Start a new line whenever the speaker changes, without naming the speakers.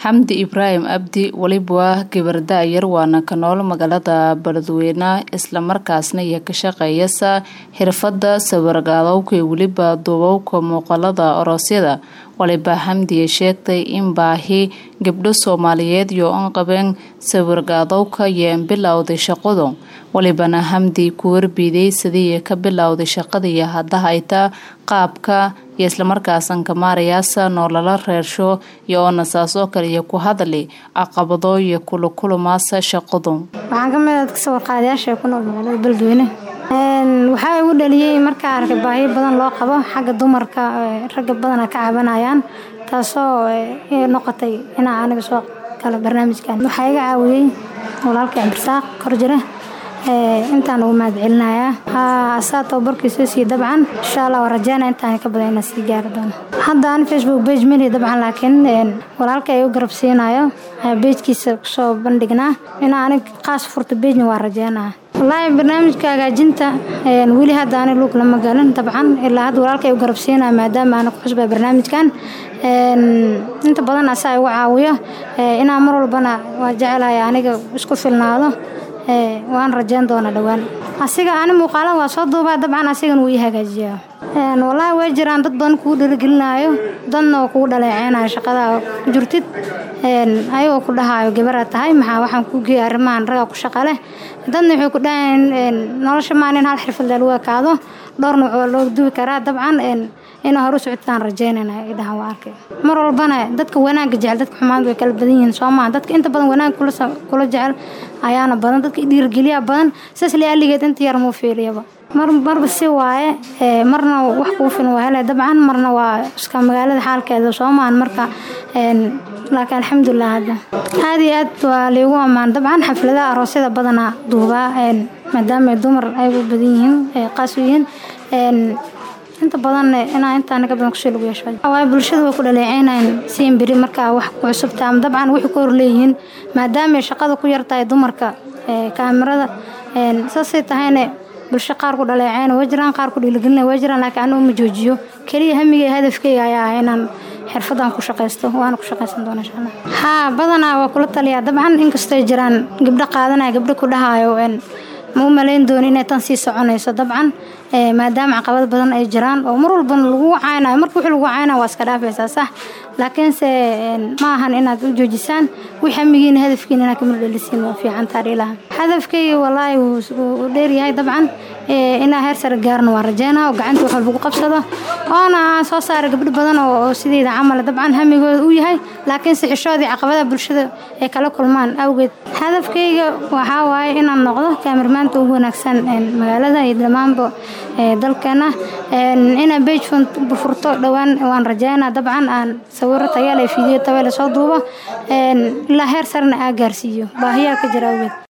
xamdi ibraahim abdi weliba waa gabar da-yar waana ka nool magaalada beledweyne islamarkaasna iyo ka shaqeeyasa xirfada sawirgaadowka iyo weliba duubowka muuqaalada oroosyada waliba xamdiya sheegtay in baahi gabdho soomaaliyeed iyo an qabeen sawirgaadowka iyo bilowday shaqadu walibana xamdi ku warbiiday sidii ka bilowday shaqadii haddaha ayta qaabka iyo islamarkaasan kamaarayaasa noolala reersho iyo oona saasoo kale iyo ku hadli caqabado iyo kulukulumaasa shaqadu
waxaan ka mid ka sawirqaadayaasha ku nool magaalada beledweyne waxaa igu dhaliyey markaa arkay baahiyo badan loo qabo xagga dumarka ragga badana ka cabanayaan taasoo noqotay inaa aniga soo galo barnaamijkan waxaa iga caawiyey walaalka cabdirasaaq korjire intaan ugu mahad celinayaa saa tababarkiisoo sii dabcan insha allah waa rajeynaa intaan ka badan inaan sii gaari doono hadda aan facebook page meli dabcan laakiin walaalka ay u garab siinayo beejkiisa kusoo bandhignaa inaa anig qaas furta beejna waa rajeynaya wallaahi barnaamijka hagaajinta weli hadda ani lug lama galin dabcan ilaa hadda walaalka ay u garab siinaya maadaama aana ku xusbay barnaamijkan inta badan asaa igu caawiyo inaa mar walbana waa jecelahay aniga isku filnaado waan rajeyn doona dhowaan asiga ani muuqaalada waa soo duubaa dabcan asigana wuu ii hagaajiyaa wallaahi way jiraan dad badan kugu dhaligelinaayo dadna oo kugu dhaleeceynayo shaqadaa ku jirtid ayagoo ku dhahaayo gabaraa tahay maxaa waxaan ku geeya arrimahan ragaa ku shaqa leh dadna waxay ku dhahayeen nolosha maan in hal xirfad lagu ekaado dhowr nooc oo loo duwi karaa dabcan inaa hore u socotaan rajeynayna idhahan waa arkay mar walbana dadka wanaagga jecel dadka xumaanta way kala badan yihiin soo maha dadka inta badan wanaag kula jecel ayaana badan dadka dhiirgeliya badan saas le aligeed inta yar muu fiiriyaba mar marba si waaye marna wax kuu filan waa hele dabcan marna waa iska magaalada xaalkeeda soo maahan marka laakiin alxamdulilah hadda aada iyo aad waa liigu ammaan dabcan xafladaha aroosyada badanaa duubaa maadaama dumar ay u badan yihiin qaas u yihiin inta badan inaa intaana ka badan kusoo lagu yeesho waayo bulshada way ku dhaleeceynayaan siin beri markaa wax ku cusubta ama dabcan waxay ku horleeyihiin maadaama shaqada ku yartahay dumarka kaamirada saasay tahayna bulsho qaar ku dhaleeceyna way jiraan qaar ku dhiiligelina way jiraan laakiin anigu ma joojiyo keliya hamigay hadafkeyga ayaa ah inaan xirfadan ku shaqaysto waana ku shaqaysan doona insha allah haa badanaa waa kula taliyaa dabcan inkastoo jiraan gabdho qaadanaya gabdho ku dhahaayo ma u malayn dooni inay tan sii soconayso dabcan maadaama caqabad badan ay jiraan oo mar walbana lagu caynayo marka wixii lagu caynayo waa iska dhaafaysaa sax laakiinse ma ahan inaad u joojisaan wix hamigiina hadafkiina inaad kamid dhalisiin waa fiican taariilaha hadafkayga wallaahi wuu dheeryahay dabcan inaa heer sare gaarna waa rajeynaa oo gacanta wax walba ku qabsado oona aan soo saara gabdho badan oo sideyda camal dabcan hamigooda u yahay laakiinse xishoodii caqabadaha bulshada ay kala kulmaan awgeed hadafkayga waxaa waaye inaan noqdo kaamirmaanta ugu wanaagsan magaalada iyo dhammaanba dalkeena inaan bage furto dhowaan waan rajeynaa dabcan aan sawiro tayaale fiidiyo tabeele soo duubo ilaa heer sarena aa gaarsiiyo baahiyaa ka jira awgeed